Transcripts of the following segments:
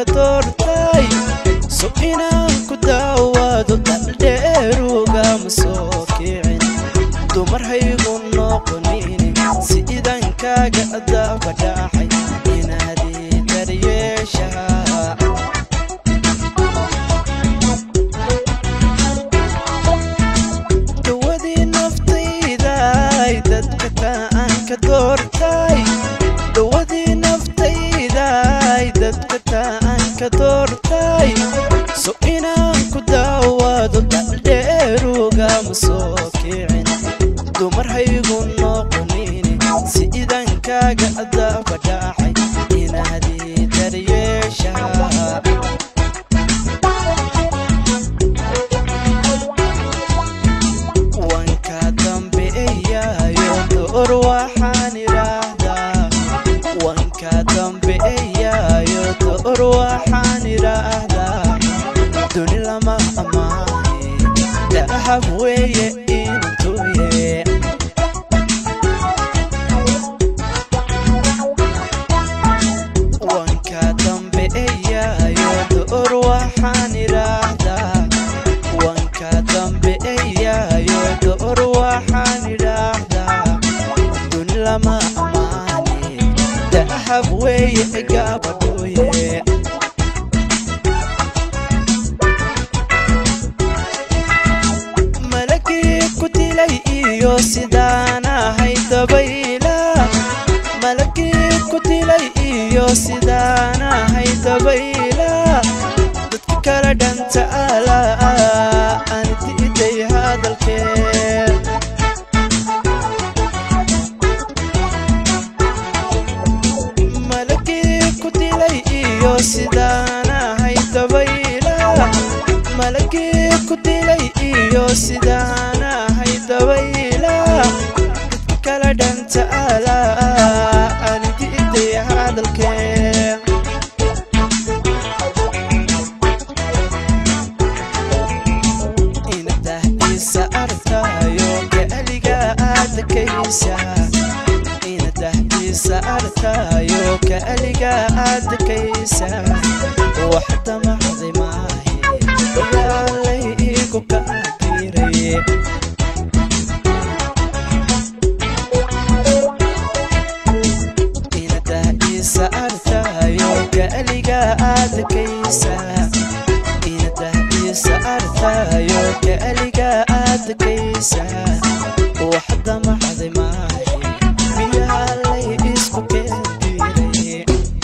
doortay so inaan ku daawaado daldheerugama soo kicin dumar haygu noqonin si idankaaga daba dhacay inaadii daryeeshaa dhawadii naftayday dadka taan ka doortay dhawadii naftayday dadka taan ka doortay so inaan ku daawaado daldheerugama soo kicin dumar haygu noqonin si idankaaga daba dhacay inaadii daryeeshaa wanka dambeeyayo door waxaan idhaahdaa wanka dambeeyayo door waxaan idhaahdaa duni lama ammaane dahab weeye intuye wanka dambeeyayo door waxaan idhaahdaa wanka dambeeyayo door waxaan idhaahdaa duni lama ammaane dahab weeye gabadhooye malagii ku dilay iyo sidaan ahay dabayla malagii ku dilay iyo sidaan ahay dabayla dadka kala dhanta ala aan diiday hadalkee malagii ku dilay iyo sidaan ahay dabayla malagii ku dilay iyo sidaan ahay dabayla dadka kala dhanta ala aan diiday hadalkee inadahdiisa arkayo kaaliga aadakaysa inadahdiisa arkayo kaaliga aadakaysa wax damacday maahe yaalay igu kaadiraye inadahdiisa arkayo kaaliga aadakaysa inadahdiisa arkayo kaaliga aadakaysa wax damacday maahe miyaalay isku keendiraye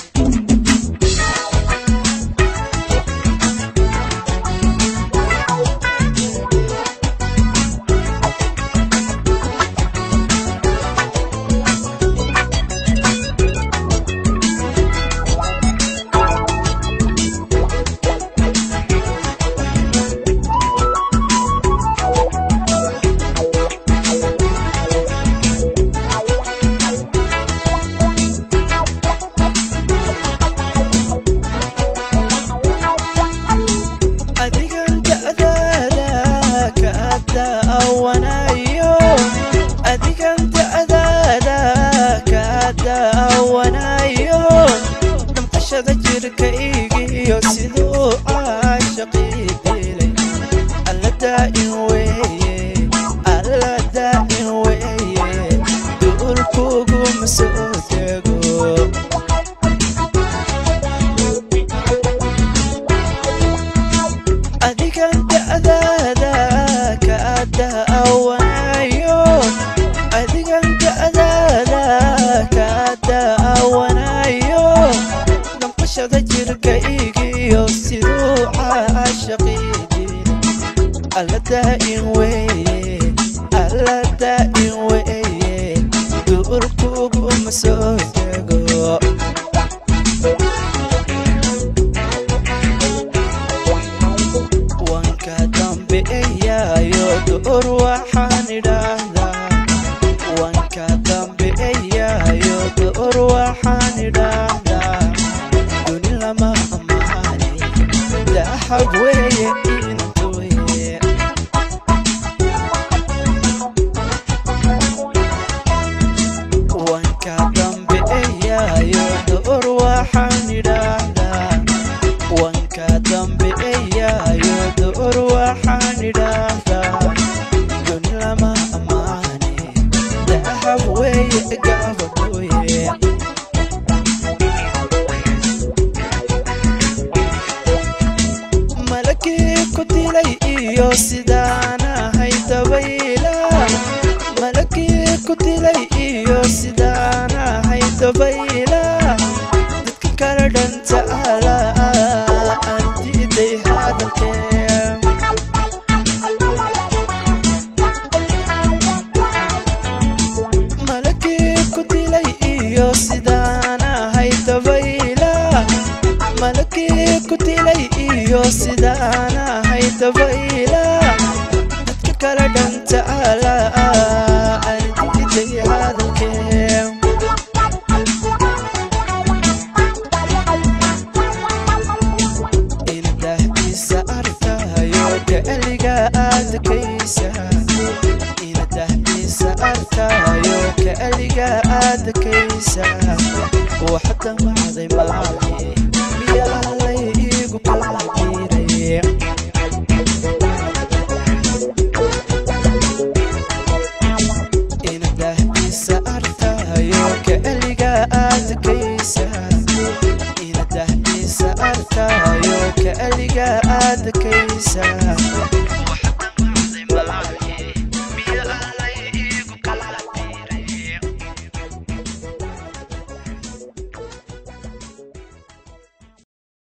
adigan da'daada ka daawanayo adigan da'daada ka daawanayo damqashada jirkaygiyo siduu caashaqii dilay alla daa'in weeye alla daa'in weeye duulkuguma soo tego adigan da'daada ka daawanayo adigan da'daada ka daawanayo damqashada jirkaygiyo siduu caashaqii dilay alla daa'in weeye alla daa'in weeye duurkuguma soo tego wanka dambeeyayo door waxaan idhaahdaa wanka dambeeyayo door waxaan idhaahdaa duni lama ammaane dahab weeye intuye wanka dambeeyayo door waxaan idhaahdaa wanka dambeeyaayo door waxaan idhaahdaa duni lama ammaane dahab weeye gabadhooye malakii ku dilay iyo sidaan ahay dabayla malakii ku dilay iyo sidaan ahay dabayla dadka kala dhanta ala aan diiday hadalkee malakii ku dilay iyo sidaan ahay dabayla malakii ku dilay iyo sidaan ahay dabayla dadka kala dhanta ala aan diiday hadalkee inadahdiisa arkayo kaliga aadakaysa inadahdiisa arkayo kaliga aadakaysa waxda macday maahe